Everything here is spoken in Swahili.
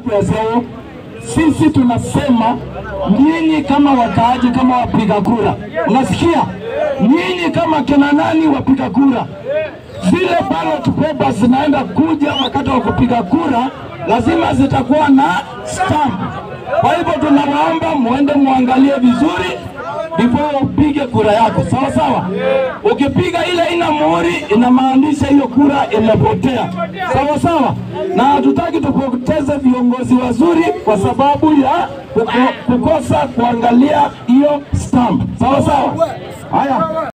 kwezeo. Sisi tunasema nyinyi kama wakaaji, kama wapiga kura, unasikia? Nyinyi kama kina nani wapiga kura, zile ballot papers zinaenda kuja wakati wa kupiga kura, lazima zitakuwa na stamp. Kwa hivyo tunawaomba muende muangalie vizuri before upige kura yako, sawa sawa. Ukipiga ile ina muhuri, inamaanisha hiyo kura imepotea, sawa sawa. Na hatutaki tupoteze viongozi wazuri kwa sababu ya kuko- kukosa kuangalia hiyo stamp, sawa sawa. Haya.